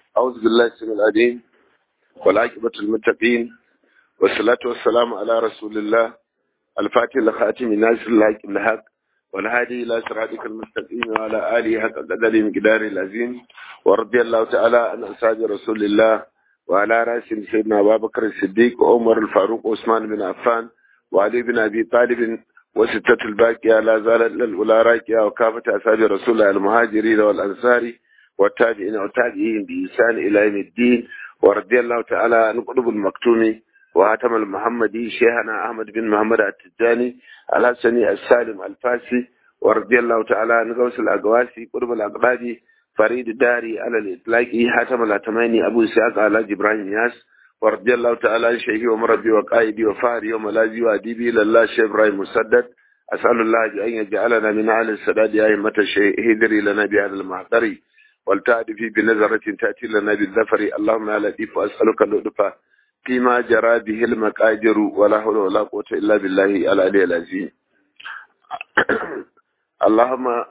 أعوذ بالله السميع العليم والعاقبة المتقين والصلاة والسلام على رسول الله الفاتح لخاتم ناصر الحق الحق والهادي إلى صراطك المستقيم وعلى آله حق قدر مقدار العظيم ورضي الله تعالى عن أصحاب رسول الله وعلى رأسهم سيدنا أبا بكر الصديق وعمر الفاروق وعثمان بن عفان وعلي بن أبي طالب وستة الباقية لا زالت للأولى راكية وكافة أصحاب رسول الله المهاجرين والأنصار والتابعين والتابعين بإحسان إلى يوم الدين ورضي الله تعالى عن قلوب المكتوم وهاتم المحمدي شيخنا أحمد بن محمد التجاني الحسني السالم الفاسي ورضي الله تعالى عن غوث الأقواسي قلوب الأقبادي فريد الداري على الإطلاق هاتم الهتماني أبو إسحاق على إبراهيم ياس ورضي الله تعالى عن شيخي ومربي وقائدي وفاري وملاذي وأديبي لله شيخ إبراهيم مسدد أسأل الله أن يجعلنا من أهل السداد أئمة الشيء هدري لنا بهذا المحضر والتعرفي بنظرة تأتي لنا بالذفر اللهم يا لطيف وأسألك اللطف فيما جرى به المقادر ولا حول ولا قوة إلا بالله العلي العظيم اللهم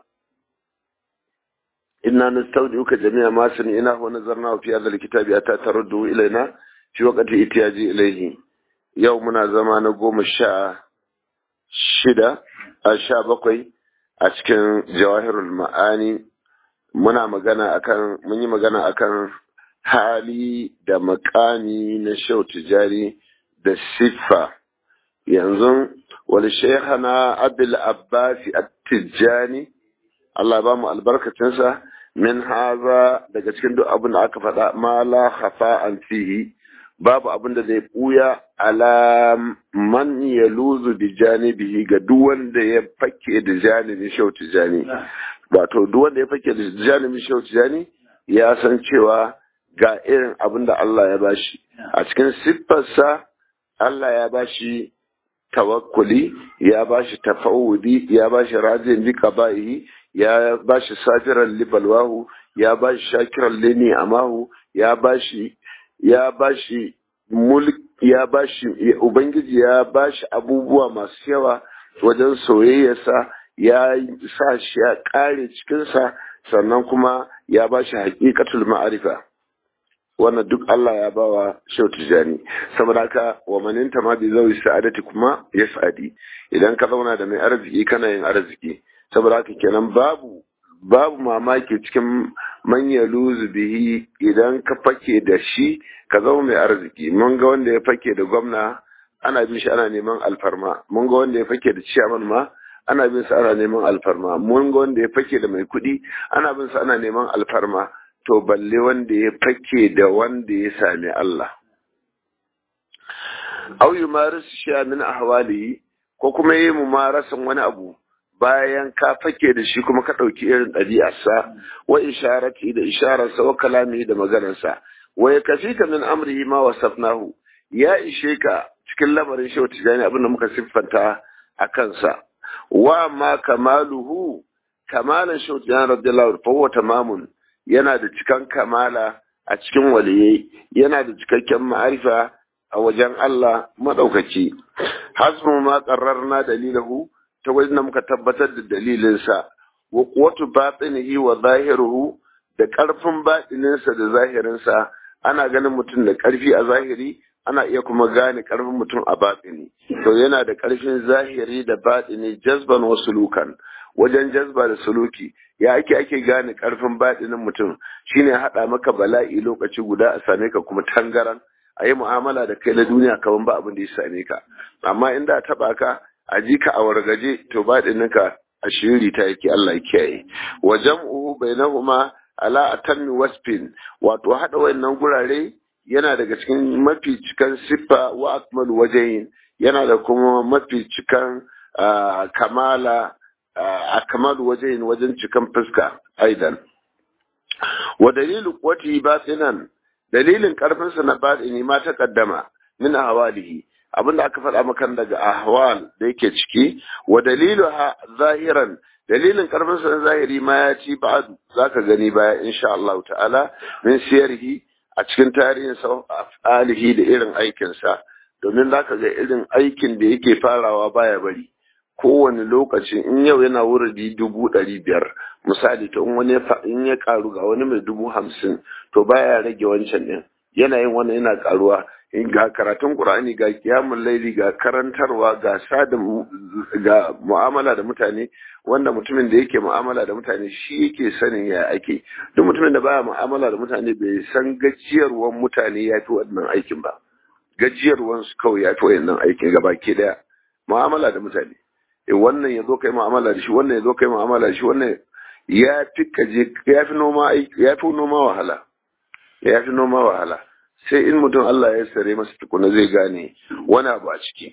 إنا نستودعك جميع ما سمعناه ونظرناه في هذا الكتاب أتى ترده إلينا في وقت إتياجي إليه يومنا زمان قوم الشاء شدة الشاء بقي أشكن جواهر المعاني muna magana akan mun yi magana akan hali da makami na shau tijari da siffa yanzu wal shaykhana abul abbas at-tijani Allah ba mu albarkacinsa min haza daga cikin duk abin da aka faɗa ma la khafa an fihi babu abin da zai buya ala man yaluzu bi janibihi ga duk wanda ya fake da janibin shau tijani wato duk wanda ya fake da janibin shau tijani ya san cewa ga irin abin da Allah ya bashi a cikin siffarsa Allah ya bashi tawakkuli ya bashi tafawudi ya bashi rajin bi qaba'ihi ya bashi safiran libalwahu ya bashi shakiran lini amahu ya bashi ya bashi mulk ya bashi ubangiji ya bashi abubuwa masu yawa wajen soyayyarsa ya sa shi ya kare cikinsa sannan kuma ya bashi haƙiƙatul ma'arifa wannan duk Allah ya bawa Shehu Tijani saboda haka wa maninta ma bi zawi sa'adati kuma ya sa'adi idan ka zauna da mai arziki kana yin arziki saboda haka kenan babu babu mamaki cikin manya luzu bihi idan ka fake da shi ka zama mai arziki mun ga wanda ya fake da gwamna ana bin shi ana neman alfarma mun ga wanda ya fake da ciyaman ma ana bin sa ana neman alfarma mun ga wanda ya fake da mai kuɗi ana bin sa ana neman alfarma to balle wanda ya fake da wanda ya sami Allah. Au yi marisu sha min ahwalihi ko kuma yi mu marasan wani abu bayan ka fake da shi kuma ka ɗauki irin ɗabi'arsa wa isharati da ishararsa wa kalami da maganarsa wa ya kafi ka min amrihi ma wasafnahu ya ishe ka cikin lamarin shi wata gani abin da muka siffanta a kansa wa ma kamaluhu kamalan shi wata radiyallahu fa huwa tamamun yana da cikan kamala a cikin waliyai yana da cikakken ma'arifa a wajen Allah maɗaukaki hasbu ma qarrarna dalilahu ta wajen da muka tabbatar da dalilinsa wa quwwatu batinihi wa zahiruhu da ƙarfin batininsa da zahirinsa ana ganin mutum da ƙarfi a zahiri ana iya kuma gane ƙarfin mutum a batini to yana da ƙarfin zahiri da batini jazban wa sulukan wajen jazba da suluki ya ake ake gane karfin baɗinin mutum shine haɗa maka bala'i lokaci guda a same ka kuma tangaran a yi mu'amala da kai na duniya kaman ba abin da ya same ka amma inda a taɓa ka a ji ka a wargaje to baɗinin ka a shiri ta yake Allah ya kiyaye wa jam'uhu bainahuma ala atammi wasfin wato haɗa wayannan gurare yana daga cikin mafi cikan siffa wa akmalu wajahin yana da kuma mafi cikan kamala a kamar wajen wajen cikan fuska aidan wa dalilu quwwati batinan dalilin karfinsa na batini ma ta kaddama min ahwalihi abinda aka faɗa maka daga ahwal da yake ciki wa dalilu zahiran dalilin karfinsa na zahiri ma ya ci ba'du zaka gani baya insha Allah ta'ala min siyarhi a cikin tarihin sa alihi da irin aikinsa domin zaka ga irin aikin da yake farawa baya bari kowane lokaci in yau yana wuridi dubu ɗari biyar misali to in wani in ya karu ga wani mai dubu hamsin to baya rage wancan ɗin yana yin wannan yana karuwa ga karatun qur'ani ga kiyamun laili ga karantarwa ga sada ga mu'amala da mutane wanda mutumin da yake mu'amala da mutane shi yake sanin ya ake duk mutumin da baya mu'amala da mutane bai san gajiyarwan mutane ya fi wannan aikin ba gajiyarwan su kawai ya fi wannan aikin gaba ke daya mu'amala da mutane e wannan ya zo kai mu'amala da shi wannan ya zo kai mu'amala da shi wannan ya fi kaje ya fi noma ya fi noma wahala ya fi noma wahala sai in mutum Allah ya sare masa tukuna zai gane wani abu a ciki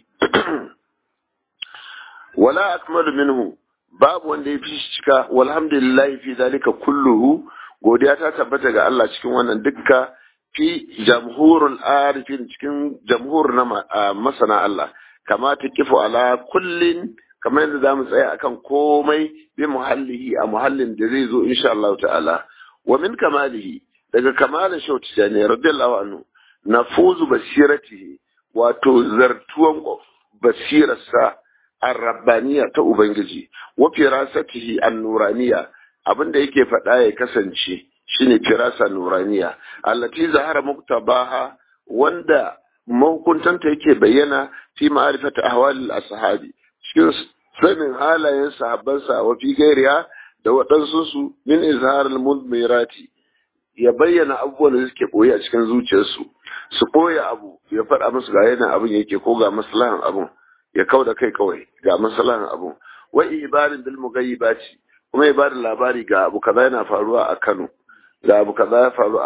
wala akmalu minhu babu wanda ya fi shi cika walhamdulillah fi zalika kulluhu godiya ta tabbata ga Allah cikin wannan dukka fi jamhurul arifin cikin jamhur na masana Allah kama ta kifu ala kullin kamar yadda zamu tsaya akan komai bi muhallihi a muhallin da zai zo insha Allah ta'ala wa min kamalihi daga kamalin shauti jani radiyallahu anhu nafuzu basiratihi wato zartuwan basirarsa arrabbaniya ta ubangiji wa firasatihi an-nuraniya abinda yake faɗa ya kasance shine firasa nuraniya allati zahara muktabaha wanda mahukuntanta yake bayyana fi ma'rifati ahwalil ashabi cikin sanin halayen sahabbansa wa fi gairiya da waɗansu su min izharil mudmirati ya bayyana abubuwan da suke boye a cikin zuciyarsu su boye abu ya faɗa musu ga yana abin yake ko ga maslahan abun ya kau da kai kawai ga maslahan abun wa ibarin bil mugayyibati kuma ya bada labari ga abu kaza yana faruwa a Kano ga abu kaza ya faru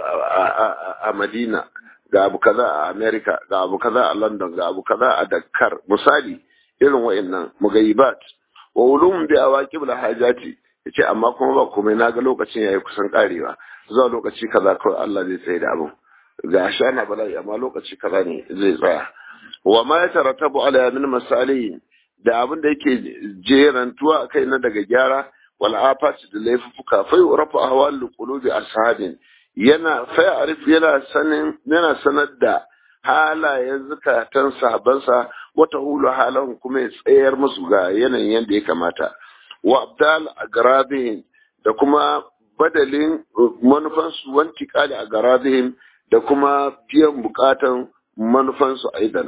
a Madina ga abu kaza a America ga abu kaza a London ga abu kaza a Dakar misali irin wa'annan mugayyibat wa ulum bi awaqib al hajati yace amma kuma ba komai naga lokacin yayi kusan karewa zuwa lokaci kaza kawai Allah zai tsaye da abun ga shana bala'i amma lokaci kaza ne zai tsaya wa ma ya tarattabu ala min masalihin da abin da yake jerantuwa a kai na daga gyara wal afat da laifuka fa yurafu ahwal qulubi ashabin yana fa arif yana sanin yana sanar da halayen zukatan sahabansa wata hulu halan kuma ya tsayar musu ga yanayin yadda ya kamata wa abdal agrabin da kuma badalin manufansu wanti kali a garabihim da kuma biyan bukatan manufansu aidan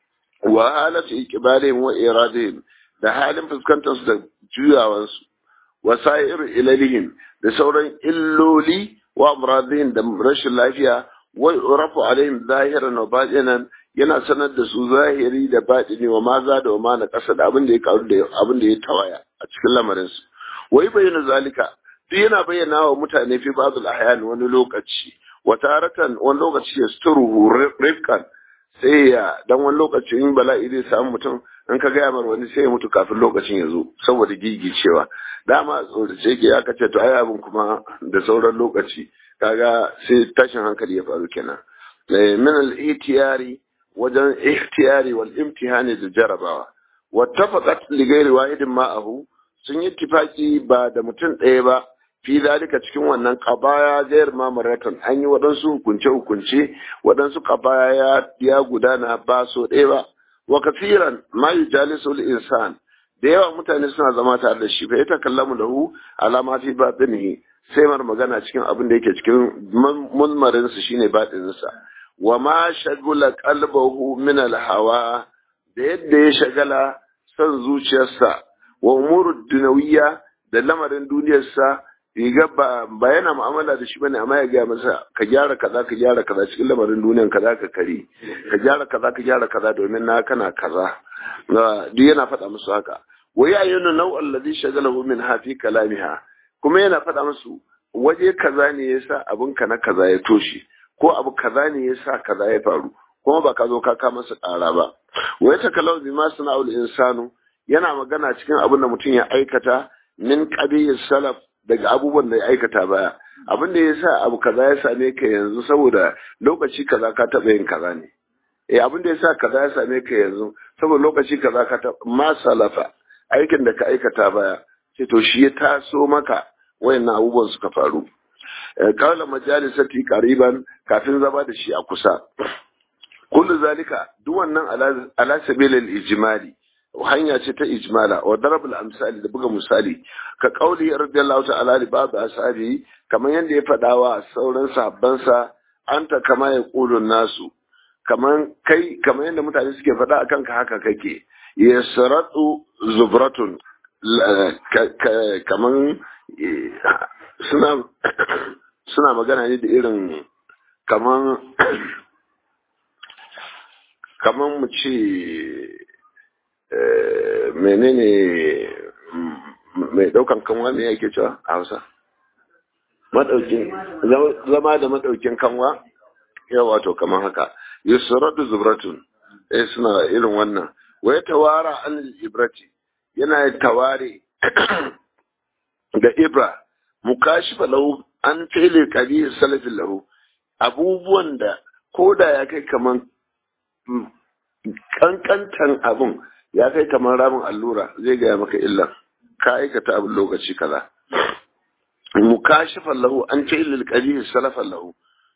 wa halatu iqbalihim wa iradihim da halin fuskantar su da juyawansu wa sa'ir ilalihim da sauran illoli wa amradihim da rashin lafiya wa rafu alaihim zahiran wa batinan yana sanar da su zahiri da batini wa maza da wa ma na kasa da abin da ya karu da abin da ya tawaya a cikin lamarin su wai bayyana zalika duk yana bayyana wa mutane fi ba'dul ahyan wani lokaci wa taratan wani lokaci ya sturuhu rifkan sai ya dan wani lokaci in bala'i zai samu mutum in ka gaya mar wani sai ya mutu kafin lokacin ya zo saboda gigicewa dama tsorace ke ya kace to ai abin kuma da sauran lokaci kaga sai tashin hankali ya faru kenan min al-ihtiyari wajen ihtiyari wal imtihani da jarabawa wattafaqat li ghairi wahidin ma'ahu sun yi tifaki ba da mutum ɗaya ba fi zalika cikin wannan qabaya ghair mamaratan an yi waɗansu hukunce hukunce waɗansu qabaya ya ya gudana ba so ɗaya ba wa kafiran ma yujalisu al-insan da yawa mutane suna zama tare da shi fa ita kallamu lahu alama fi batinihi sai mar magana cikin abin da yake cikin mulmarin su shine batinin sa wa ma shagula qalbahu min al-hawa da yadda ya shagala son zuciyarsa wa umuru dunawiyya da lamarin duniyarsa riga ba ba yana mu'amala da shi bane amma ya ga masa ka gyara kaza ka gyara kaza cikin lamarin duniyan kaza ka kare ka gyara kaza ka gyara kaza domin na kana kaza duk yana faɗa musu haka wa ya yana nau allazi shagalahu min hafi kalamiha kuma yana faɗa musu waje kaza ne yasa abun ka na kaza ya toshe ko abu kaza ne yasa kaza ya faru kuma ba ka zo ka kama masa ƙara ba wa ya takalau bima sana'ul insanu yana magana cikin abin da mutum ya aikata min qabiyyis salaf daga abubuwan da ya aikata baya abin da ya sa abu kaza ya same ka yanzu saboda lokaci kaza ka taɓa yin kaza ne eh abin da ya sa kaza ya same ka yanzu saboda lokaci kaza ka taɓa ma salafa aikin da ka aikata baya sai to shi ya taso maka wayannan abubuwan suka faru kawla majalisati qariban kafin zama da shi a kusa kullu zalika duk wannan ala sabilil ijmali hanya ce ta ijmala wa darabul amsali da buga misali ka kauli radiyallahu ta'ala li ba'd ashabi kamar yanda ya faɗa wa sauran sahabbansa anta kama ya qulun nasu kaman kai kamar yanda mutane suke faɗa akan ka haka kake yasratu zubratun kaman suna suna magana ne da irin kaman kaman mu ce menene mai daukan kanwa me yake cewa a hausa madaukin zama da madaukin kanwa ya wato kaman haka yusratu zubratun eh suna irin wannan wa ya tawara an ibrati yana taware da ibra mukashifa lahu an fili kabi salafin lahu abubuwan da koda ya kai kaman kankantan abun ya kai kamar ramin allura zai gaya maka illa ka aikata abin lokaci kaza mukashifan lahu an ce illal qabihi salafan lahu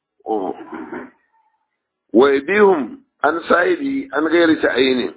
wa yabihum an sahibi an gairi ta'ayini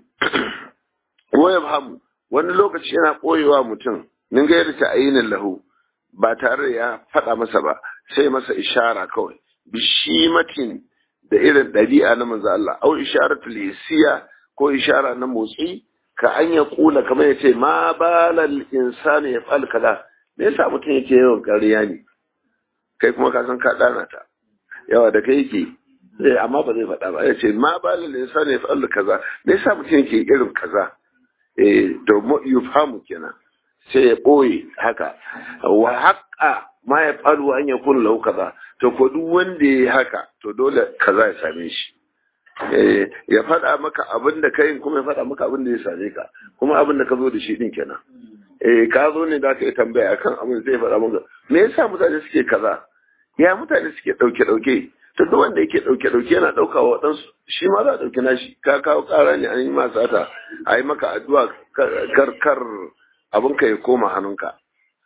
wa yabhamu wani lokaci yana koyewa mutum min gairi ta'ayinin lahu ba tare da ya faɗa masa ba sai masa ishara kawai bishimatin da irin ɗabi'a na manzo Allah au isharatul hisiya ko ishara na motsi ka an ya kula kamar ya ce ma balal insani ya fal kaza me yasa mutum yake yawan ƙarya ne kai kuma ka san ka dana ta yawa da kai yake eh amma ba zai faɗa ba ya ce ma balal insani ya fal kaza me yasa mutum yake irin kaza eh to yufhamu kenan sai ya ɓoye haka wa haƙa ma ya faru an ya kun lau kaza to ko duk wanda ya yi haka to dole kaza ya same shi ya faɗa maka abin da kai kuma ya faɗa maka abin da ya same ka kuma abin da ka zo da shi din kenan eh ka zo ne da ka yi tambaya akan abin zai faɗa maka me yasa mutane suke kaza ya mutane suke ɗauke ɗauke to duk wanda yake ɗauke ɗauke yana ɗauka wa waɗansu shi ma za a ɗauki nashi ka kawo ƙara ne an yi ma sata a yi maka addu'a kar kar abinka ya koma hannunka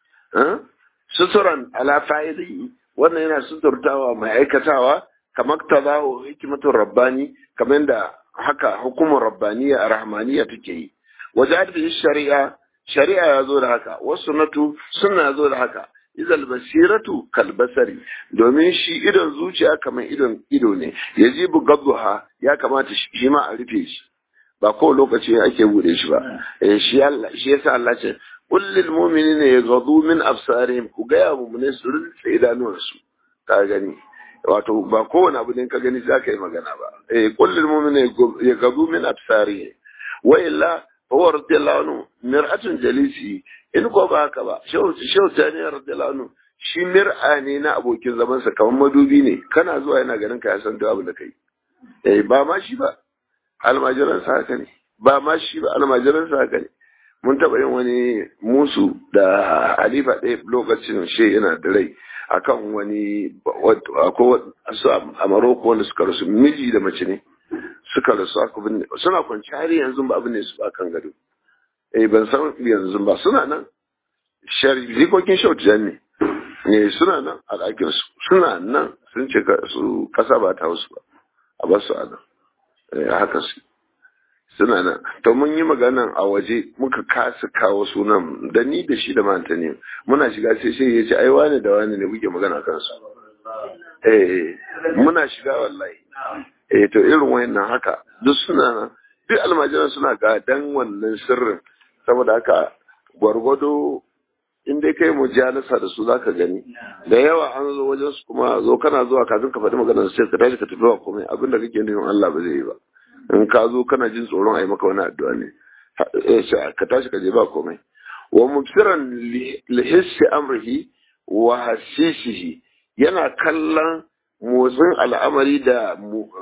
suturan ala fa'ili wannan yana suturtawa mai aikatawa kamar ta zawo hikimatun rabbani kamar da haka hukumar rabbaniya a rahmaniya take yi wajen da shari'a shari'a ya zo da haka wasu natu suna zo da haka izal basiratu kalbasari domin shi idon zuciya kamar idon ido ne yajibu gabduha ya kamata shi ma a rufe shi ba ko lokaci ake bude shi ba shi Allah shi yasa Allah ce kullil mu'minina yaghdu min absarihim ku ga ya mu'mine su rinse idanuwansu ka gani wato ba kowane abu ne ka gani za ka yi magana ba eh kullil mu'minina yaghdu min absarihim wa illa huwa radiyallahu anhu mir'atun jalisi in ko ba haka ba shehu shehu tani radiyallahu anhu shi mir'a ne na abokin zaman sa kamar madubi ne kana zuwa yana ganin ka ya san duk abin da kai eh ba ma shi ba almajiransa haka ne ba ma shi ba almajiransa haka ne mun taɓa yin wani musu da halifa ɗaya lokacin she yana da rai akan wani akwai su a maroko wanda suka rasu miji da mace ne suka rasu aka binne suna kwanci har yanzu ba abin ne su ba kan gado eh ban san yanzu ba suna nan jikokin shautu ne ne suna nan a ɗakin su suna nan sun ce su kasa ba ta hausu ba a basu a nan haka su suna nan to mun yi maganan a waje muka kasa kawo sunan da ni da shi da manta ne muna shiga sai sai ya ce ai wani da wani ne muke magana kansu eh muna shiga wallahi eh to irin wayannan haka duk suna nan duk almajiran suna ga dan wannan sirrin saboda haka gwargwado in dai kai mujalasa da su zaka gani da yawa an zo wajen su kuma zo kana zuwa kafin ka faɗi maganar sai ka tashi ka tafi ba komai abin da kake nufin Allah ba zai yi ba in ka zo kana jin tsoron a yi maka wani addu'a ne ka tashi ka je ba komai wa mubsiran lihissi amrihi wa hasisihi yana kallon motsin al'amari da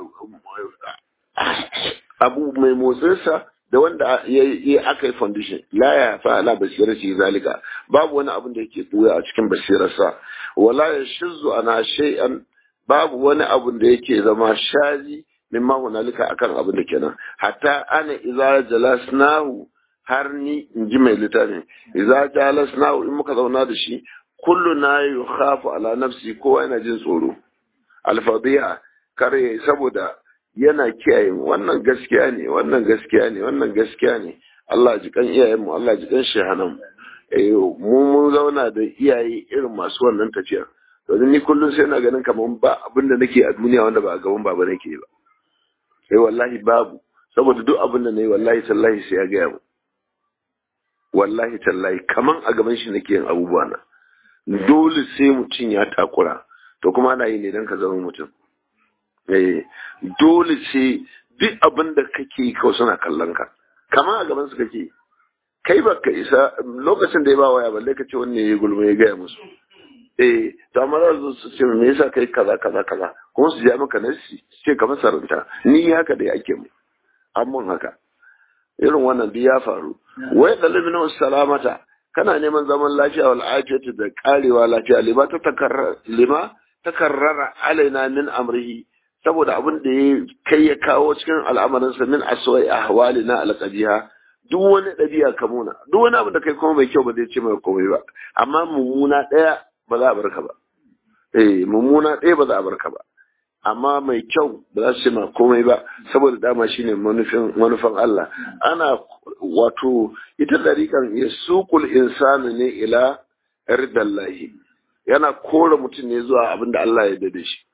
abu mai motsinsa da wanda ya aka yi foundation la ya fa ala basirati zalika babu wani abin da yake buya a cikin basirarsa wala ya shizzu ana shay'an babu wani abin da yake zama shazi mimma hunalika akan abin da kenan hatta ana idza jalasnahu har ni in ji mai littafin idza jalasnahu in muka zauna da shi kullu na yukhafu ala nafsi kowa yana jin tsoro alfadiya kare saboda yana kiyaye wannan gaskiya ne wannan gaskiya ne wannan gaskiya ne Allah ji kan iyayenmu Allah ji kan shehanan mu mun zauna da iyaye irin masu wannan tafiya domin ni kullum sai na ganin kamar ba abin da nake a duniya wanda ba a gaban baba nake ba sai wallahi babu saboda duk abin da nayi wallahi tallahi sai ya gaya mu wallahi tallahi kaman a gaban shi nake yin abubuwa na dole sai mutum ya takura to kuma ana yi ne don ka zama mutum eh dole sai duk abin da kake yi kawai suna kallon ka kaman a gaban su kake kai ba ka isa lokacin da ya ba waya balle ka ce wanne ya gulma ya gaya musu eh to amma za su ce me yasa kai kaza kaza kaza kuma su ja maka nasi su ce ka masaranta ni haka da ake mu amma haka irin wannan duk ya faru wai dalibin salamata kana neman zaman lafiya wal afiyatu da karewa lafiya lima ta takarrara lima takarrara alaina min amrihi saboda abin da ya kai ya kawo cikin al'amarinsa min aswai ahwalina alqabiha duk wani ɗabi'a ka muna duk wani abu da kai kuma mai kyau ba zai ce mai komai ba amma mummuna ɗaya ba za a barka ba eh mummuna ɗaya ba za a barka ba amma mai kyau ba za su ce ma komai ba saboda dama shine manufin manufan Allah ana wato ita dariƙan ya suqul insanu ne ila ridallahi yana kore mutum ne zuwa abin da Allah ya dade shi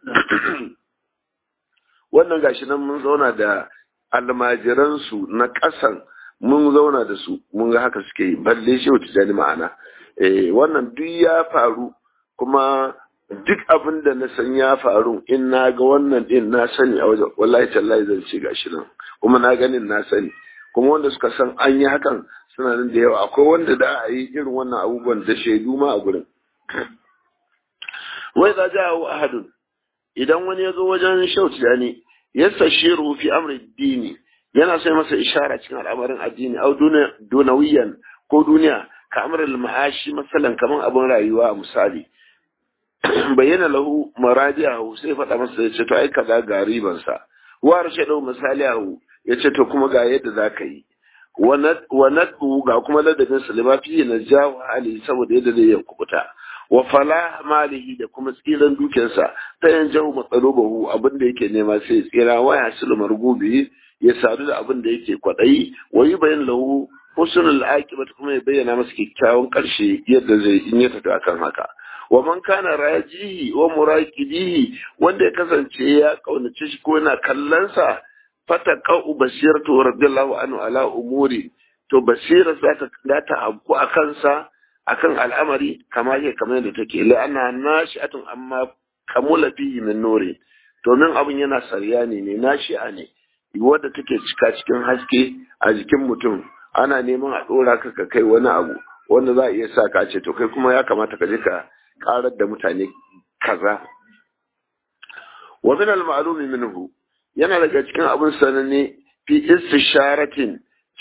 wannan gashi nan mun zauna da almajiransu na ƙasan mun zauna da su mun ga haka suke yi balle shi wata jani ma'ana eh wannan duk ya faru kuma duk abin da na san ya faru in na ga wannan din na sani a wajen wallahi tallahi zan ce gashi nan kuma na ganin na sani kuma wanda suka san an yi hakan suna nan da yawa akwai wanda da a yi irin wannan abubuwan da shaidu ma a gurin wai za ja ahadun idan wani ya zo wajen shauti jani yastashiru fi amri dini yana sai masa ishara cikin al'amarin addini au dunawiyan ko duniya ka amrul ma'ashi masalan kaman abin rayuwa misali bayyana lahu maraji'ahu sai faɗa masa ya ce to ai kaza ga riban sa wa rashadu misalihu ya ce to kuma ga yadda zaka yi wa nadu ga kuma ladabin salima fi na jawo hali saboda yadda zai yi kubuta wa fala malihi da kuma tsiran dukiyarsa ta yan jawo matsalobahu abin da yake nema sai tsira waya silu margubi ya sadu da abin da yake kwaɗayi wa yi bayan lahu husnul aqibat kuma ya bayyana masa kyakkyawan ƙarshe yadda zai in ya tafi akan haka wa man kana rajihi wa muraqibihi wanda ya kasance ya kaunace shi ko yana kallon sa fataqau basiratu radiyallahu anhu ala umuri to basira za ta ta habku akan sa akan al'amari kama yake kamar yadda take la'anna nashi'atun amma kamula fihi min nuri domin abin yana saryani ne nashi'a ne wadda take cika cikin haske a jikin mutum ana neman a ɗora ka ka kai wani abu wanda za a iya sa ka ce to kai kuma ya kamata ka je ka karar da mutane kaza wa min al-ma'lum minhu yana daga cikin abin sananne fi istisharatin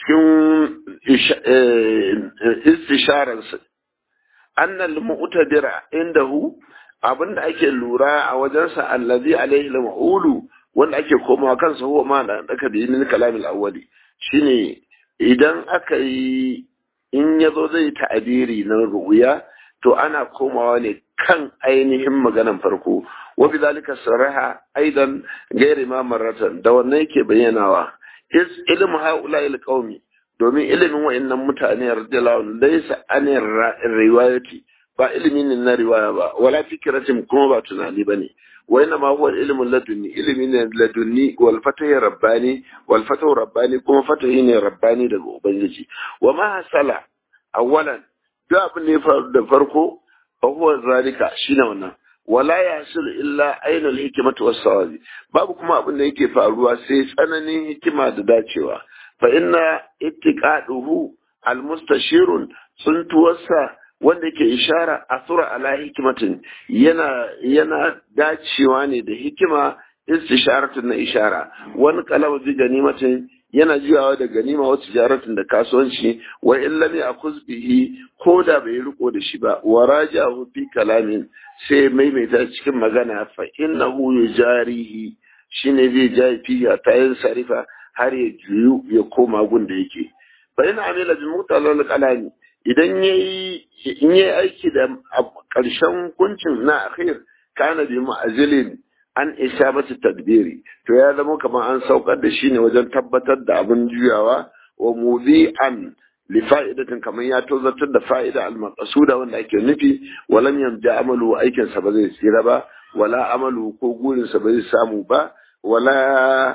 cikin istisharar sa annal mu'tadira indahu abinda ake lura a wajensa allazi alaihi al-ma'ulu wanda ake komawa kansa huwa ma da aka da yin kalamil awwali shine idan aka yi in yazo zai ta'abiri na ru'ya to ana komawa ne kan ainihin maganan farko wa bidhalika saraha aidan gairi ma maratan da wannan yake bayyanawa is ilmu haula il qaumi domin ilimin wa'annan mutane radiyallahu anhu laysa anir riwayati ba ilimi ne na riwaya ba wala fikratin kuma ba tunani bane wa inna ma huwa ilmun ladunni ilimi ne ladunni wal fatahi rabbani wal fatahu rabbani kuma fatahi ne rabbani daga ubangiji wa ma hasala awwalan duk abin da ya faru da farko fa huwa zalika shine wannan wala yasul illa ainul hikmatu was sawabi babu kuma abin da yake faruwa sai tsananin hikima da dacewa fa inna ittiqaduhu almustashirun suntuwarsa wanda yake ishara asura ala hikimatin yana yana dacewa ne da hikima istisharatun na ishara wani kalama bi ganimatin yana jiyawa da ganima wa tijaratin da kasuwanci wa in lam yakuz bihi ko da bai riko da shi ba wa rajahu fi kalamin sai maimaita cikin magana fa innahu yujarihi shine zai jayi fi ta yin sarifa har ya juyu ya koma gun da yake fa ina amila bi mutalal kalami idan yayi in yayi aiki da karshen kuncin na akhir kana bi ma'azilin an isabatu tadbiri to ya zama kamar an saukar da shi ne wajen tabbatar da abin juyawa wa mudi'an li fa'idatin kamar ya tozartar da fa'ida al-maqsuda wanda ake nufi walam yamja amalu aikin sa ba zai tsira ba wala amalu ko gurin sa ba zai samu ba wala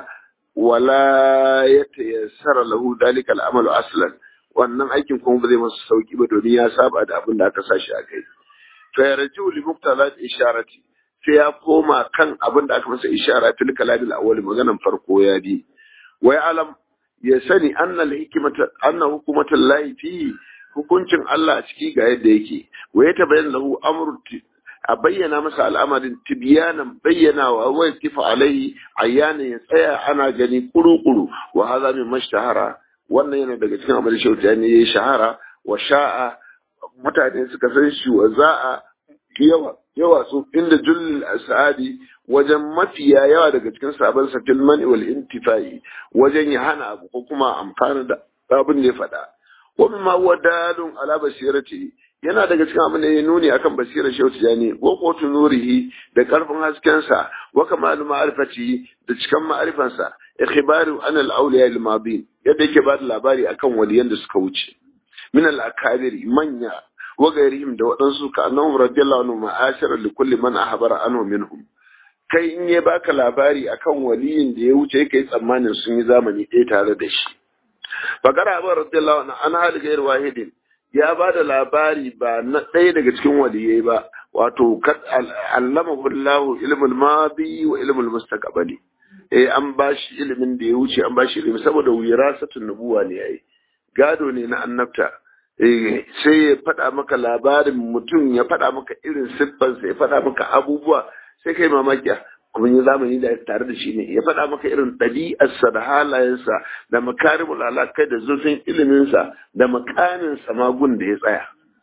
wala yatayassara lahu dalika al-amalu aslan wannan aikin kuma ba zai masa sauki ba domin ya saba da abin da aka sashi a kai fa yarju li muqtalat isharati sai ya koma kan abin da aka masa ishara fil kalamil awwal maganan farko ya bi wa alam ya sani anna al hikmata anna hukumatul lahi fi hukuncin Allah a ciki ga yadda yake wa ya tabayyana lahu amru a bayyana masa al'amarin tibyanan bayyanawa wa yakifa alaihi ayyana ya tsaya ana gani kuru-kuru wa hadha min mashtahara wannan yana daga cikin abin da shauta ne ya shahara wa sha'a mutane suka san shi wa za'a yawa yawa su inda jullul asadi wajen mafiya yawa daga cikin sabon sa fil mani wal intifai wajen ya hana abu ko kuma amfana da abin da ya faɗa wa mimma huwa dalun ala basirati yana daga cikin abin da ya nuni akan basirar shehu tijani wa kotu nurihi da karfin haskensa wa kamalu ma'arifati da cikan ma'arifansa ikhbaru an al-awliya al-madin yadda yake ba da labari akan waliyan da suka wuce min al-akabiri manya wa gairihim da waɗansu ka annahum radiyallahu anhu ma'ashara li kulli man ahbara anhu minhum kai in ya baka labari akan waliyin da ya wuce kai tsammanin sun yi zamani ɗaya tare da shi fakara abu radiyallahu anhu an hali gair wahidin ya ba da labari ba na ɗaya daga cikin waliyai ba wato allamahu Allahu ilmul madi wa ilmul mustaqbali eh an bashi ilimin da ya wuce an bashi ilimi saboda wirasatun nubuwa ne yayi gado ne na annabta eh sai ya faɗa maka labarin mutum ya faɗa maka irin siffansa ya faɗa maka abubuwa sai kai mamaki kuma yi zamani da tare da shi ne ya faɗa maka irin ɗabi'arsa da halayensa da makarimul alakai da zurfin iliminsa da makaninsa magun da ya tsaya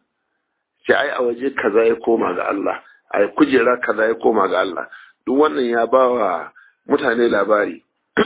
ce ai a waje kaza ya koma ga Allah a kujera kaza ya koma ga Allah duk wannan ya ba wa mutane labari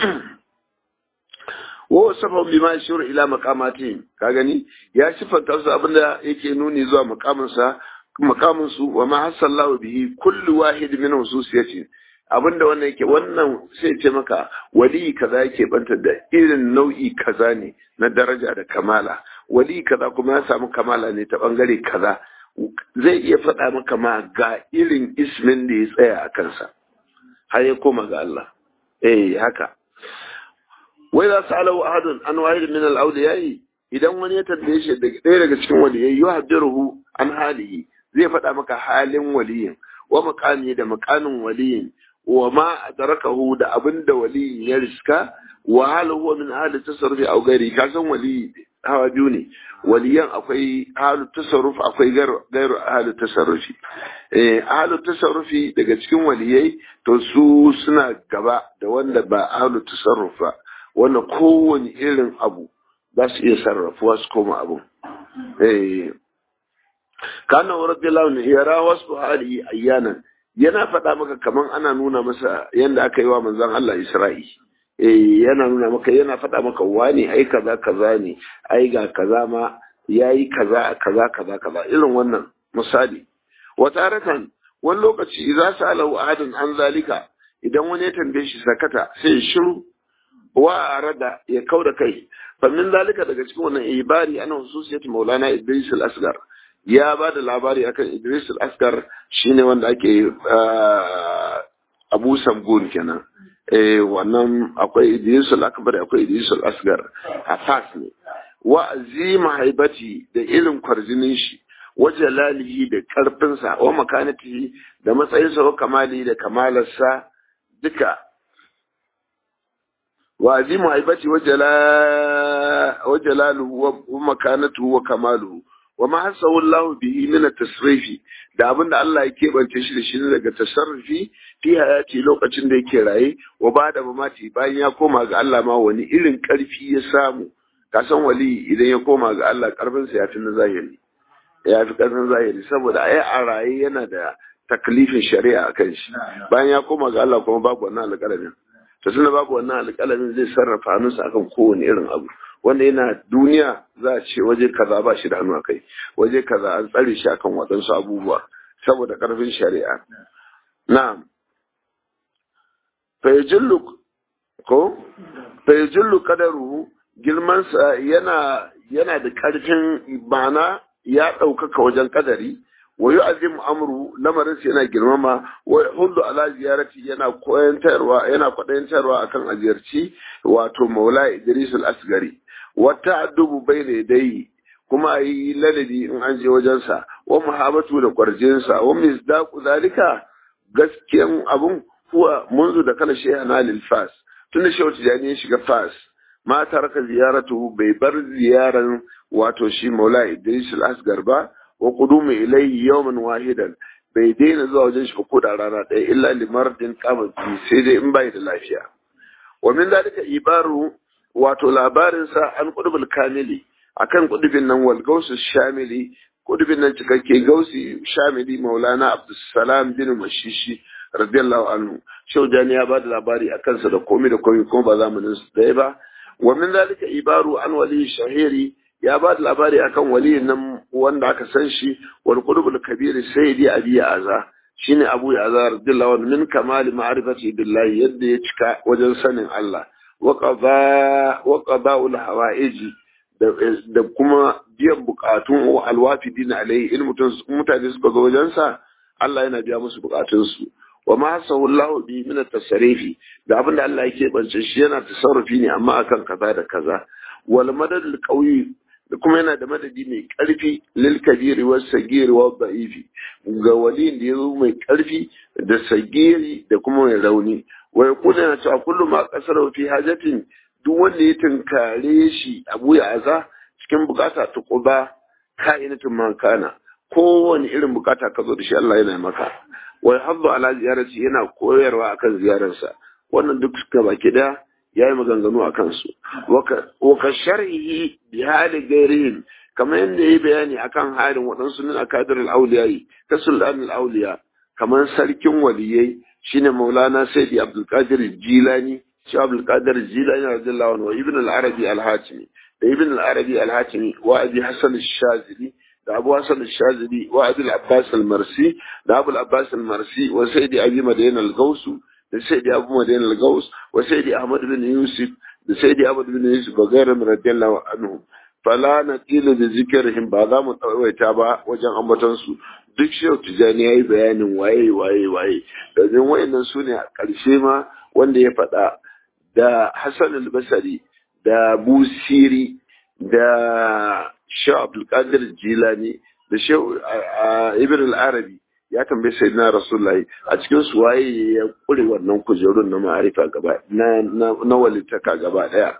wa sabab bima yashuru ila maqamatihim ka gani ya sifanta su abinda yake nuni zuwa maqaminsa maqamin su wa ma hasallahu bihi kullu wahid min hususiyati abinda wannan yake wannan sai ce maka wali kaza yake banta da irin nau'i kaza ne na daraja da kamala wali kaza kuma ya samu kamala ne ta bangare kaza zai iya faɗa maka ma ga irin ismin da ya tsaya a kansa har ya koma ga Allah eh haka wai za su alau ahadun an wahid min al-awliyai idan wani ya tambaye shi ɗaya daga cikin waliyai yuhaddiruhu an halihi zai faɗa maka halin waliyin wa maqami da maqamin waliyin wa ma adrakahu da abinda waliyin ya riska wa hal huwa min ahli tasarrufi aw ghairi ka san wali hawa biyu ne waliyan akwai ahli tasarruf akwai gairu ahli tasarrufi eh ahli tasarrufi daga cikin waliyai to su suna gaba da wanda ba ahli tasarruf ba wanda kowane irin abu za su iya sarrafuwa su koma abu eh kana radiyallahu anhu yara wasu hali ayyanan yana faɗa maka kaman ana nuna masa yanda aka yi wa manzon Allah Isra'i eh yana nuna maka yana faɗa maka wani ai kaza kaza ne ai ga kaza ma yayi kaza kaza kaza kaza irin wannan misali wata harakan wani lokaci idza sa'alahu ahadun an zalika idan wani ya tambaye shi sakata sai ya shiru wa arada ya kauda kai fa min zalika daga cikin wannan ibari ana hususiyat maulana idris al-asgar ya ba da labari akan idris al-asgar shine wanda ake abu samgun kenan eh wannan akwai idris al-akbar akwai idris al-asgar a fas ne wa azima haibati da irin kwarjinin shi wa jalalihi da karfinsa wa makanatihi da matsayinsa wa kamali da kamalarsa duka wa azimu haibati wa jalaluhu wa makanatuhu wa kamaluhu wa ma hasahu Allah bihi min at-tasrifi da abinda Allah ya kebance shi da shi daga tasarrufi fi hayati lokacin da yake raye wa bada mamati bayan ya koma ga Allah ma wani irin karfi ya samu ka san wali idan ya koma ga Allah karfin sa ya fi na zahiri ya fi karfin zahiri saboda ai a raye yana da taklifin shari'a akan shi bayan ya koma ga Allah kuma babu wannan alƙalamin to tunda babu wannan alƙalamin zai sarrafa hannunsa akan kowane irin abu wanda yana duniya za a ce waje kaza ba shi da hannu a kai waje kaza an tsare shi akan waɗansu abubuwa saboda ƙarfin shari'a na'am fayajillu ko fayajillu qadaruhu girmansa yana yana da ƙarfin ma'ana ya ɗaukaka wajen kadari wa yu'azzim amru lamarin sa yana girmama wa hullu ala ziyarati yana koyantarwa yana kwadayantarwa akan aziyarci wato maula idris al-asgari wa ta'addubu bayna yadayhi kuma ayi ladabi in an je wajen sa wa muhabbatu da kwarjin sa wa misdaqu zalika gaskiyan abun huwa munzu da kala shaykhana lil fas tunda shehu tijani ya shiga fas ma taraka ziyaratu bai bar ziyaran wato shi maula idris al-asgar ba wa qudumu ilayhi yawman wahidan bai daina zuwa wajen shi ko da rana ɗaya illa limardin qama sai dai in bai da lafiya wa min dalika ibaru wato labarin sa an qudubul kamili akan qudubin nan wal gausu shamili qudubin nan cikakke gausi shamili maulana abdussalam bin mashishi radiyallahu anhu shaujani ya bada labari akan sa da komai da komai kuma ba zamanin su ɗaya ba wa min dalika ibaru an wali shahiri ya ba da labari akan waliyin nan wanda aka san shi wal qulubul kabir sayyidi abi aza shine abu aza radiyallahu anhu min kamali ma'rifati billahi yadda ya cika wajen sanin Allah wa qada wa qada'ul hawaiji da kuma biyan bukatun alwafidin alai in mutum mutane suka zo wajen sa Allah yana biya musu bukatun su wa ma hasahu Allah bi min at-tasarrufi da abinda Allah yake bance shi yana tasarrufi ne amma akan kaza da kaza wal madad al-qawi da kuma yana da madadi mai ƙarfi lil kabiri wa sagiri wa da'ifi ga waliyin da yazo mai ƙarfi da sagiri da kuma mai rauni wa yakuna yana cewa kullu ma qasara fi hajatin duk wanda ya tunkare shi abu ya aza cikin bukata ta quba ka'inatun man kana kowane irin bukata ka zo da shi Allah yana maka wa yahaddu ala ziyarati yana koyarwa akan ziyararsa wannan duk suka baki daya ya yi maganganu a kansu waka shar'ihi bi hali gairihim kamar yadda ya yi bayani akan halin waɗansu min akadir al-auliyayi ta sultan al-auliya kamar sarkin waliyai shine maulana sayyidi abdulkadir jilani shi abdulkadir jilani radiyallahu anhu ibn al-arabi al-hatimi da ibn al-arabi al-hatimi wa abi hasan al-shazili da abu hasan al-shazili wa abi al-abbas al-marsi da abu al-abbas al-marsi wa sayyidi abi madayan al-gausu da sayyidi abu madayan al-gaus wa sayyidi ahmad bin yusuf da sayyidi ahmad bin yusuf wa gairin radiyallahu anhu fala na kila da zikirhim ba za mu tsawaita ba wajen ambaton su duk shehu tijani yayi bayanin waye waye waye domin wayannan su ne a ƙarshe ma wanda ya faɗa da hassan al-basri da busiri da shehu abdulkadir jilani da shehu ibn al-arabi ya tambaye sai na rasulullahi a cikin su waye ya kure wannan kujerun na ma'arifa gaba na na walitaka gaba daya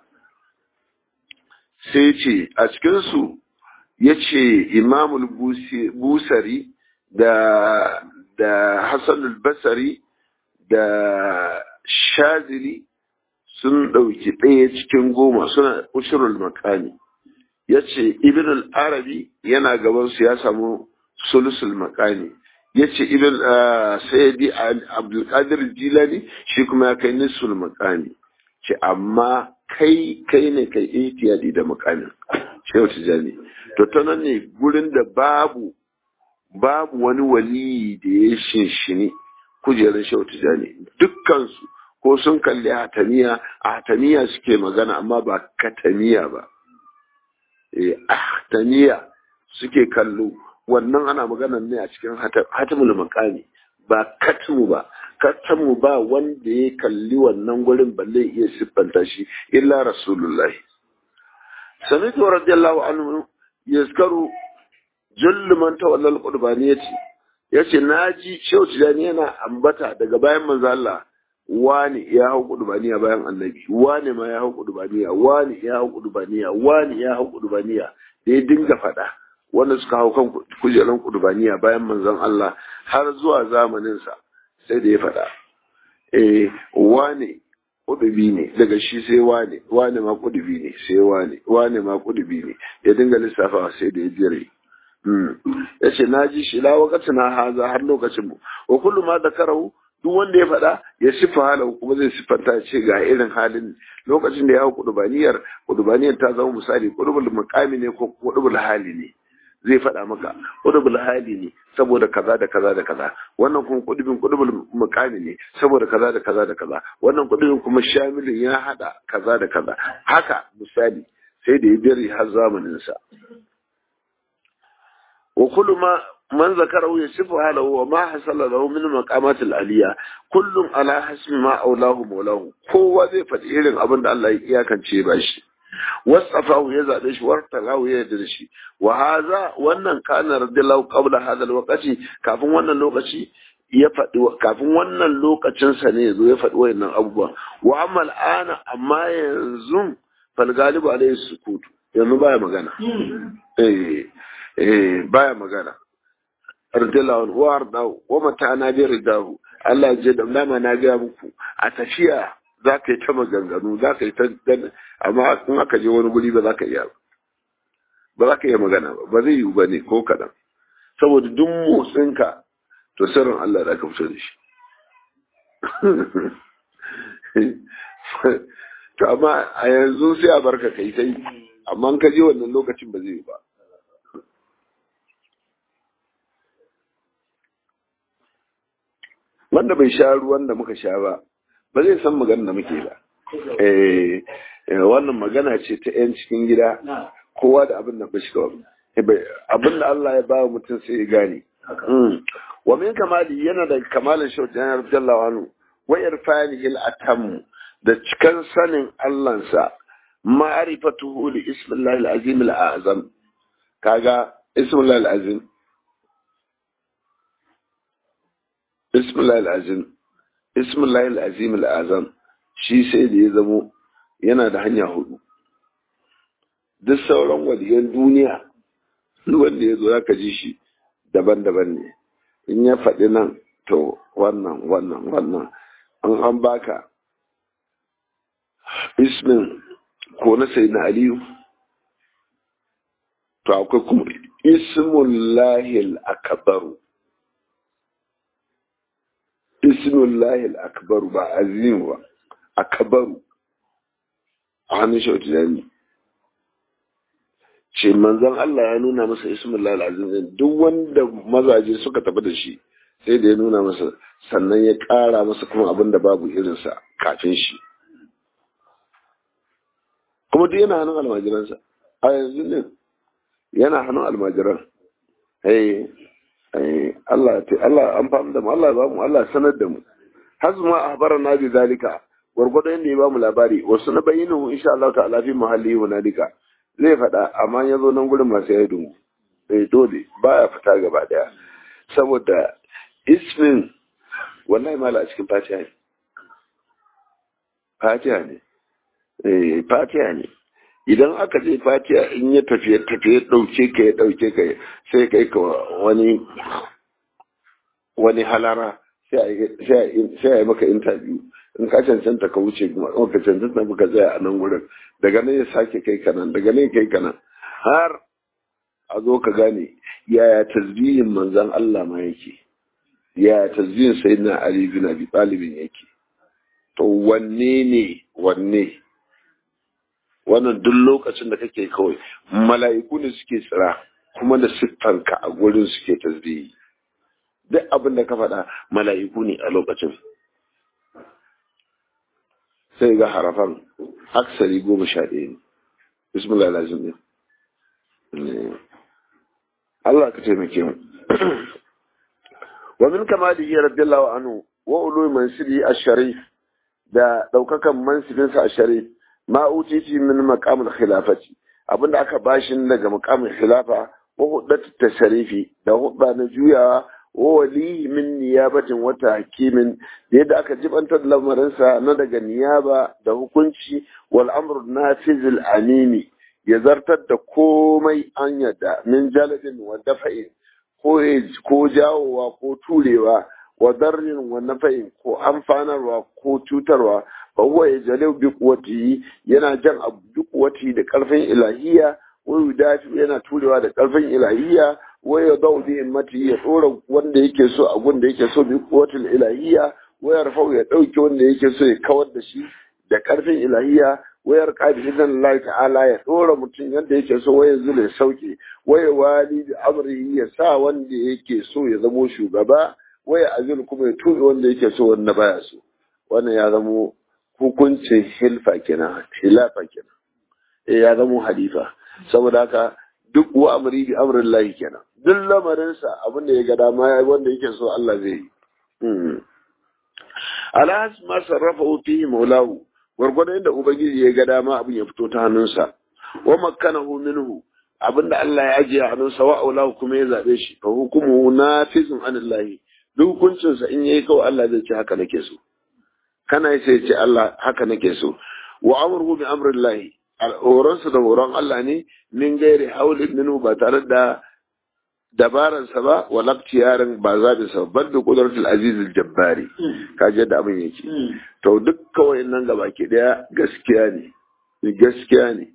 sai ce a cikin su yace imamul busari da da hasan al-basri da shazili sun ɗauki ɗaya cikin goma suna ushurul makani ya ce ibn al-arabi yana gaban su ya samu sulusul makani ya ce ibn sayyidi abdulkadir jilani shi kuma ya kai nisul makami ce amma kai kai ne kai ihtiyadi da makamin shehu tijani to ta nan ne gurin da babu babu wani wali da ya shinshini kujerar shehu tijani dukkansu ko sun kalli hataniya a hataniya suke magana amma ba kataniya ba eh hataniya suke kallo wannan ana magana ne a cikin hatimul makami ba katmu ba katmu ba wanda ya kalli wannan gurin balle iya siffanta shi illa rasulullahi samitu radiyallahu anhu yazkaru jullu man tawalla al-qurbaniyati yace naji shehu tijani yana ambata daga bayan manzo Allah wani ya hau kudubaniya bayan annabi wani ma ya hau kudubaniya wani ya hau kudubaniya wani ya hau kudubaniya da ya dinga faɗa wanda suka hau kan kujeran kudubaniya bayan manzon Allah har zuwa zamaninsa sai da ya faɗa eh wani kudubi ne daga shi sai wani wani ma kudubi ne sai wani wani ma kudubi ne ya dinga lissafawa sai da ya jere ya ce na ji shi la wakati na haza har lokacin mu wa kullu ma da karau duk wanda ya faɗa ya siffa halahu kuma zai siffanta ce ga irin halin lokacin da ya hau kudubaniyar kudubaniyar ta zama misali kudubul makami ne ko kudubul hali ne zai faɗa maka kudubul hali ne saboda kaza da kaza da kaza wannan kuma kudubin kudubul mukami ne saboda kaza da kaza da kaza wannan kudubin kuma shamilin ya hada kaza da kaza haka misali sai da ya bari har zamanin sa wa kullu ma man zakarahu yasifu halahu wa ma hasala lahu min maqamat al-aliyya kullum ala hasbi ma aulahu maulahu kowa zai faɗi irin abin da Allah ya iyakance ba shi wasafahu ya zaɓe shi wartalahu ya yarda da shi wa haza wannan kana radiyallahu qabla hadha alwaqti kafin wannan lokaci ya faɗi kafin wannan lokacin sa ne yazo ya faɗi wayannan abubuwa wa amma al'ana amma yanzu fal galibu alayhi sukutu yanzu baya magana eh eh baya magana radiyallahu wa ardahu wa mata na bi ridahu Allah ya da dama na ga muku a tafiya za ka yi ta maganganu za ka yi ta amma in aka je wani guri ba za ka iya ba za ka iya magana ba ba zai yiwu ba ne ko kaɗan saboda duk motsinka to sirrin Allah da ka fito da shi to amma a yanzu sai a barka kai sai amma in ka je wannan lokacin ba zai yi ba wanda bai sha ruwan da muka sha ba ba zai san magana da muke ba eh wannan magana ce ta yan cikin gida kowa da abin da ba shi kawai abin da Allah ya ba mutum sai ya gane wa min kamali yana da kamalin shauti yana radiyallahu anhu wa irfani il atam da cikan sanin Allahnsa ma'rifatuhu li ismillahi al-azim al-azam kaga ismillahi al-azim ismillahi al-azim ismillahi al-azim al-azam shi sai da ya zamo yana da hanya hudu duk sauran waliyan duniya wanda ya zo ya ji shi daban-daban ne in ya faɗi nan to wannan wannan wannan an an baka ismin ko na sai na aliyu to akwai kuma ismullahil akbaru ismullahil akbaru ba azim ba akbaru a hannun shautu jami ce manzon Allah ya nuna masa ismullahil azim duk wanda mazaje suka tafi da shi sai da ya nuna masa sannan ya ƙara masa kuma abin da babu irinsa kafin shi kuma duk yana hannun almajiransa a yanzu ne yana hannun almajiran hey Allah ta Allah an famu da mu Allah ba mu Allah sanar da mu hazma ahbarana bi zalika gurgudu inda ya ba mu labari wasu na bayyana insha Allah ta'ala fi muhalli wa nadika zai faɗa amma ya zo nan gurin masu ya dungu eh dole baya fita gaba daya saboda ismin wallahi mala a cikin fatiha ne fatiha ne eh fatiha ne idan aka je fatiha in ya tafiye tafiye dauke ka ya dauke ka sai kai ka wani wani halara sai a yi maka interview in ka cancanta ka wuce kuma ka cancanta ka tsaya a nan wurin daga nan ya sake kai kanan daga nan kai kanan har a zo ka gane yaya tasbihin manzan Allah ma yake yaya tasbihin sayyidina Ali bin Abi Talib yake to wanne ne wanne wannan duk lokacin da kake kawai mala'iku ne suke tsira kuma da siffanka a gurin suke tasbihi duk abin da ka faɗa mala'iku ne a lokacin sai ga harafan aksari goma sha ɗaya ne bismillah lazim ne Allah ka taimake mu wa min kamalihi radiyallahu anhu wa ulu mansibi ash-sharif da daukakan mansibinsa ash-sharif ma utiti min maqamul khilafati abinda aka bashi daga maqamul khilafa wa huddatu tasarifi da hudda na juyawa wa wali min niyabatin wata hakimin da yadda aka jibantar lamarinsa na daga niyaba da hukunci wal amru nafizil amimi ya zartar da komai an yadda min jalabin wa dafa'in ko ko jawowa ko turewa wa darrin wa nafa'in ko amfanarwa ko cutarwa fa huwa yajaliu bi quwwatihi yana jan abu bi quwwati da karfin ilahiya wa yudafi yana turewa da karfin ilahiya wa yadau bi himmati ya dora wanda yake so a gun da yake so bi quwwatil ilahiya wa yarfau ya dauke wanda yake so ya kawar da shi da karfin ilahiya wayar qadi idan Allah ta'ala ya dora mutum yadda yake so waya zule sauke waya wali da amri ya sa wanda yake so ya zamo shugaba waya azil kuma ya tuɓe wanda yake so wanda baya so wannan ya zamo hukuncin hilfa kenan hilafa kenan eh ya zamo halifa saboda haka duk wa amri bi amrin lahi kenan duk lamarinsa abin da ya ga dama wanda yake so Allah zai yi alhas ma sarrafa fihi maulahu gwargwadon yadda ubangiji ya ga dama abin ya fito ta hannunsa wa makkanahu minhu abinda Allah ya ajiye a hannunsa wa aulahu kuma ya zabe shi fa hukumu nafizun anillahi duk hukuncin sa in yayi kawai Allah zai ce haka nake so kana sai ya ce Allah haka nake so wa amruhu bi amrillahi al'oransa da horon Allah ne min gairi haulin minhu ba tare da dabaransa ba wa yaran ba zaɓi sa ban da ƙudurtul azizul jabbari kaji yadda abin yake to duk kawai nan gaba ke daya gaskiya ne gaskiya ne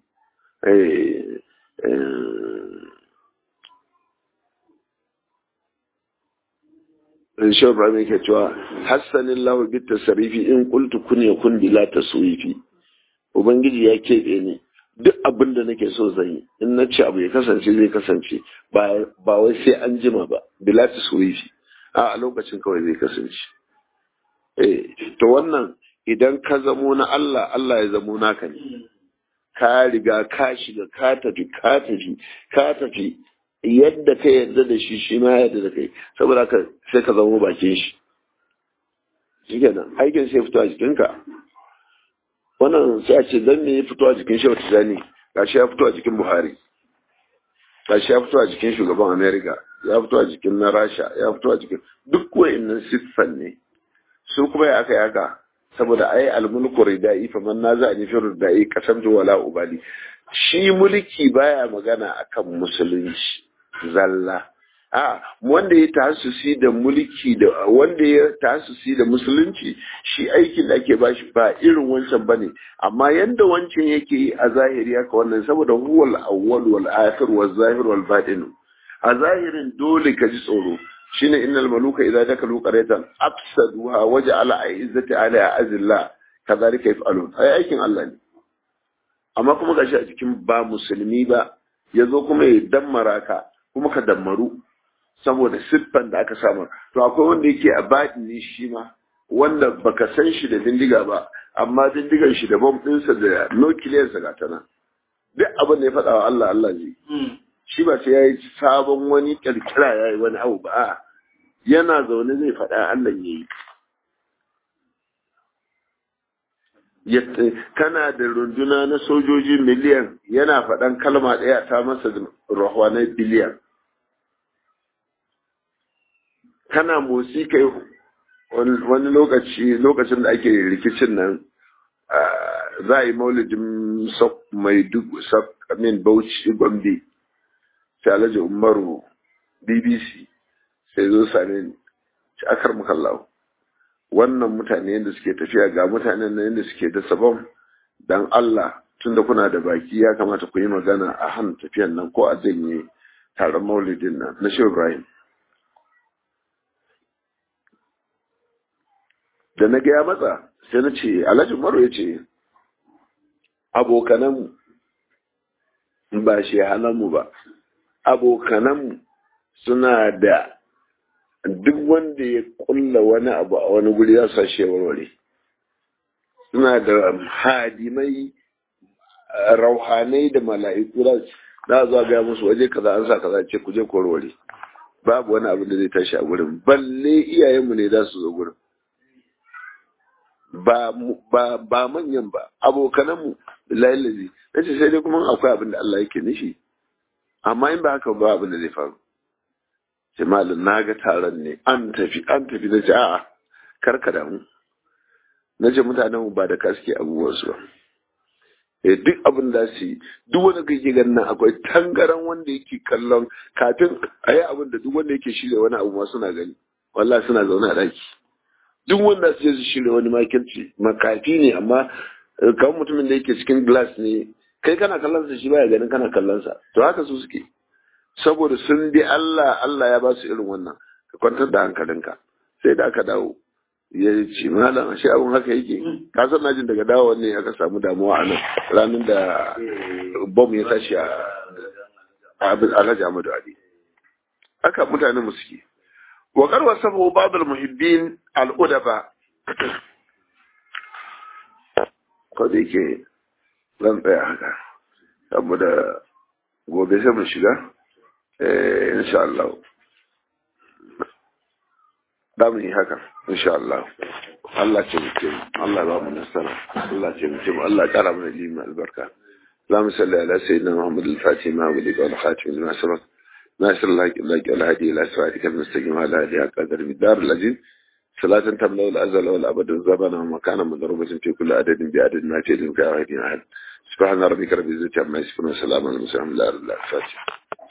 Risho Ibrahim yake cewa hassanin lahu bit tasarifi in qultu kun yakun bila taswifi Ubangiji ya keɓe ni duk abin da nake so zan yi in na ce abu ya kasance zai kasance ba wai sai an jima ba bila ta surifi a lokacin kawai zai kasance eh to wannan idan ka zamo na Allah Allah ya zamo naka ne ka riga ka shiga ka tafi ka tafi ka tafi yadda ka yarda da shi shi ma yarda da kai saboda ka sai ka zamo bakin shi shi kenan aikin sai fito a jikinka wannan sai a ce dan me ya fito a jikin shehu tijani gashi ya fito a jikin buhari gashi ya fito a jikin shugaban america ya fito a jikin na rasha ya fito a jikin duk wa'annan siffan ne su kuma ya aka yaka saboda ai almulku ridai fa man naza ni fi ridai qasamtu wala ubali shi mulki baya magana akan musulunci zalla a wanda ya tasusi da mulki da wanda ya tasusi da musulunci shi aikin da ake bashi ba irin wancan bane amma yanda wancan yake yi a zahiri haka wannan saboda huwal awwal wal akhir wal zahir wal batin a zahirin dole ka ji tsoro shine innal maluka idza dakalu qaryatan afsaduha waja'ala a'izzati ala azilla kadhalika yaf'alun ai aikin Allah ne amma kuma gashi a cikin ba musulmi ba yazo kuma ya dammara ka kuma ka dammaru saboda siffan da aka samu to akwai wanda yake a baɗini shi ma wanda baka san shi da bindiga ba amma bindigar shi da bom ɗinsa da nukiliyarsa ga ta nan duk abin da ya faɗa wa Allah Allah zai shi ba sai ya yi sabon wani ƙirƙira ya yi wani abu ba yana zaune zai faɗa Allah ya yi kana da runduna na sojoji miliyan yana faɗan kalma ɗaya ta masa rahwanai biliyan kana motsi kai wani lokaci lokacin da ake rikicin nan za a yi maulidin mai duk min bauchi gombe sai alhaji umaru bbc sai zo same ni ci akar mukallawo wannan mutane yadda suke tafiya ga mutanen nan yadda suke da sabon dan Allah tunda kuna da baki ya kamata ku yi magana a han tafiyan nan ko a janye taron maulidin nan na shehu ibrahim da na gaya matsa sai na ce alhaji umaru ya ce abokananmu ba shi mu ba abokananmu suna da duk wanda ya kulla wani abu a wani guri ya sa shi warware suna da hadimai rauhanai da mala'iku za zuwa gaya musu waje kaza an sa kaza ce ku je ku warware babu wani abu da zai tashi a gurin balle iyayenmu ne za su zo gurin ba ba ba manyan ba abokananmu billahi lazi nace sai dai kuma akwai abin da Allah yake nishi amma in ba haka ba abin da zai faru sai malam na ga taron ne an tafi an tafi nace a'a karka da mu nace mutanen mu ba da kaske abubuwan su ba eh duk abin da su yi duk wanda kake ganin nan akwai tangaran wanda yake kallon kafin a yi abin da duk wanda yake shirya wani abu ma suna gani wallahi suna zaune a daki duk wanda su je su shirya wani makirci makafi ne amma kawai mutumin da yake cikin glass ne kai kana kallon sa shi baya ganin kana kallon sa to haka su suke saboda sun bi Allah Allah ya ba su irin wannan ka kwantar da hankalinka sai da aka dawo ya ce malam ashe abun haka yake ka san na jin daga dawo ne aka samu damuwa a nan ranar da bom ya tashi a Alhaji Ahmadu Ali haka mutane mu suke wa karwa sabu babul muhibbin al-udaba ko da yake zan tsaya haka saboda gobe sai mu shiga eh insha Allah da mu yi haka insha Allah Allah ce mutum Allah ba mu nasara Allah ce mutum Allah kara mana ilimi albarka اللهم صل على سيدنا محمد الفاتح ما ولد والخاتم لما سبق ناصر الله لك الهدي الى صراطك المستقيم على هذه قدر بالدار الذين صلاة تملا الازل والابد الزمن ومكانا مضروبة في كل عدد بعدد ما تجد من كاهدين احد سبحان ربك رب العزة عما يصفون وسلام على المرسلين الحمد لله الفاتح